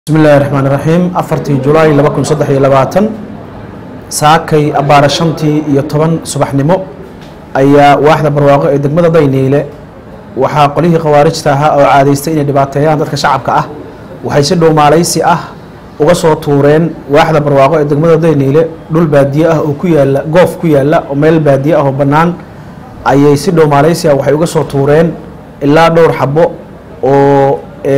bismi illaahi raxmaan iraxiim afartii julaay laba kun saddex iyo labaatan saakay abbaara shantii iyo toban subaxnimo ayaa waaxda barwaaqo ee degmada dayniile waxaa qolihii khawaarijta ahaa oo caadaystay inay dhibaateeyaan dadka shacabka ah waxay si dhowmaalaysi ah uga soo tuureen waaxda barwaaqo ee degmada dayniile dhul baadiye ah oo ku yaala goof ku yaala oo meel baadiye ah oo bannaan ayay si dhowmaalaysi ah waxay uga soo tuureen ilaa dhowr xabo oo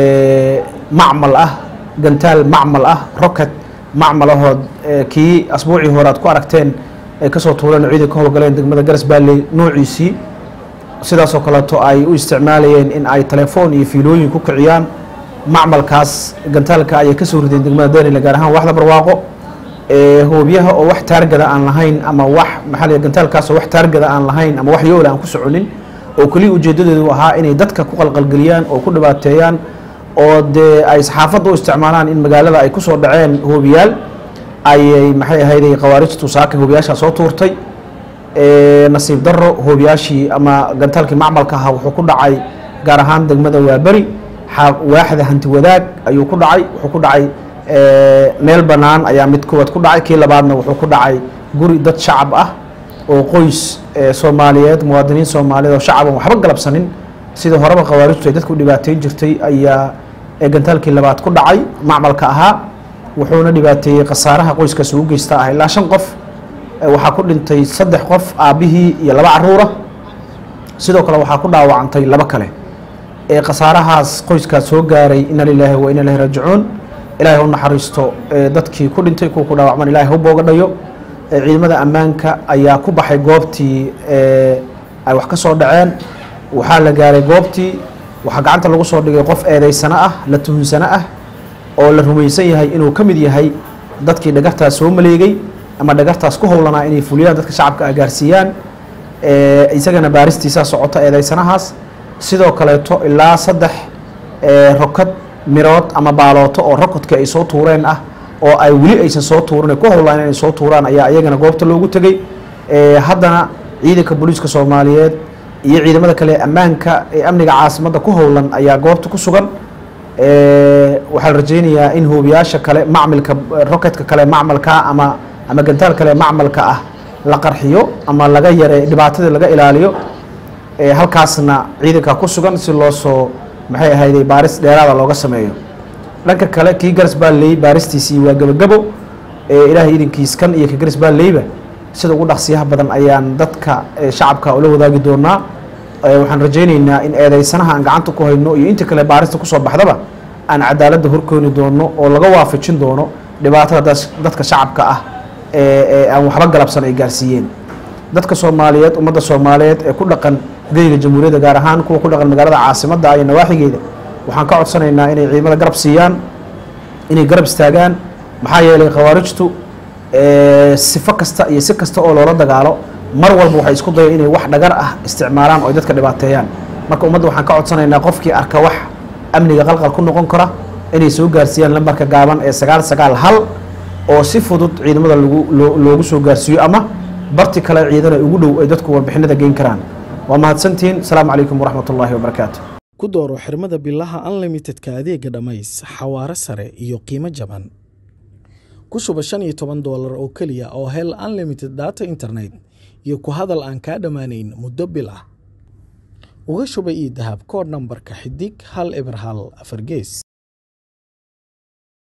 macmal ah gantaal macmal ah rocket macmal ahood kii asbuucii hore aad ku aragteen ay kasoo tuureen ciidan ka howlgaleen degmada garas baalley noociisii sidaasoo kaleeto ay u isticmaalayeen in ay telefoon iyo fiilooyin ku kiciyaan macmalkaas gantaalka ayay kasoo rideen degmada daynile gaar ahaan waxda barwaaqo hoobyaha oo wax taargada aan lahayn ama wax maxaa la gantaalkaas oo wax taargada aan lahayn ama wax yoola aan ku soconin oo keliya ujeedadeedu ahaa inay dadka ku qalqalgeliyaan oo ku dhibaateeyaan oo dee ay saxaafadda u isticmaalaan in magaalada ay kusoo dhaceen hoobiyaal ayay maxay ahayday khawaarijtu saaka hoobiyaashaa soo tuurtay nasiib daro hoobiyaashii ama gantaalkii macmalka ahaa wuxuu ku dhacay gaar ahaan degmada waaberi waaxda hanti wadaag ayuu ku dhacay wuxuu ku dhacay meel bannaan ayaa mid kuwaad ku dhacay kii labaadna wuxuu ku dhacay guri dad shacab ah oo qoys soomaaliyeed muwaadiniin soomaaliyeed oo shacab aan waxba galabsanin sidii horeba khawaarijtu ay dadka u dhibaateyn jirtay ayaa gantaalkii labaad ku dhacay macmalka ahaa wuxuuna dhibaateeyey khasaaraha qoyskaas ugu geysta ah ilaa shan qof waxaa ku dhintay saddex qof aabbihii iyo laba caruura sidoo kale waxaa ku dhaawacantay labo kale khasaarahaas qoyskaas soo gaaray ina lilaahi wa ina ilahi raajicuun ilaahay u naxariisto dadkii ku dhintay kuwa ku dhaawacman ilahay ha booga dhayo ciidamada ammaanka ayaa ku baxay goobtii ay wax ka soo dhaceen waxaa la gaaray goobtii waxaa gacanta lagu soo dhigay qof eedeysano ah la tuhunsano ah oo la rumaysan yahay inuu ka mid yahay dadkii dhagartaas soo maleegay ama dhagartaas ku howlanaa inay fuliyaan dadka shacabka ah gaarsiiyaan isagana baaristiisaa socota eedeysanahaas sidoo kaleeto ilaa saddex rokad mirood ama baalooto oo rokodka ay soo tuureen ah oo ay weli aysan soo tuurin ku howlaan inay soo tuuraan ayaa iyagana goobta loogu tegey haddana ciidanka booliiska soomaaliyeed iyo ciidamada kale ammaanka ee amniga caasimadda ku howlan ayaa goobta ku sugan waxaa la rajeynayaa in hoobiyaasha kale macmilka roketka kale macmalka ama ama gantaal kale macmalka ah la qarxiyo ama laga yare dhibaatadii laga ilaaliyo halkaasna ciidanka ku sugan si loo soo maxay ahayday baaris dheeraada looga sameeyo dhanka kale kii garas baalley baaristiisii waa gebagabo ilaahay idankiis kan iyo ka garas baalleyba sida ugu dhaqsiyaha badan ayaan dadka shacabka ula wadaagi doonaa waxaan rajayneynaa in eedeysanaha aan gacanta ku hayno iyo inta kale baarista kusoo baxdaba aan cadaaladda horkeeni doono oo laga waafajin doono dhibaatada dadka shacabka ah ee aan waxba galabsan ay gaarsiiyeen dadka soomaaliyeed ummadda soomaaliyeed ee ku dhaqan geyga jamhuuriyadda gaar ahaan kuwa ku dhaqan magaalada caasimadda iyo nawaaxigeeda waxaan ka codsanaynaa inay ciidamada garab siiyaan inay garab istaagaan maxaa yeelay khawaarijtu sifo kasta iyo si kasta oo loola dagaalo mar walba waxay isku dayeen inay wax dhagar ah isticmaalaan oo ay dadka dhibaateeyaan marka ummadda waxaan ka codsanaynaa qofkii arka wax amniga qalqal ku noqon kara inay soo gaarsiiyaan lambarka gaaban ee sagaal sagaal hal oo si fudud ciidamada lagu loogu soo gaarsiiyo ama barti kale ciidana ugu dhow ay dadku warbixinada geyn karaan waa mahadsantihiin asalaamu calaykum waraxmat ullaahi wabarakaatu ku dooro xirmada bilaha unlimitedka adeega dhammays xawaaro sare iyo qiimo jaban ku shuba shan iyo toban doolar oo keliya oo hel unlimited data internet iyo ku hadal aan kaa dhammaanayn muddo bil ah uga shuba io dahab koodh nambarka xidig hal eber hal afar gees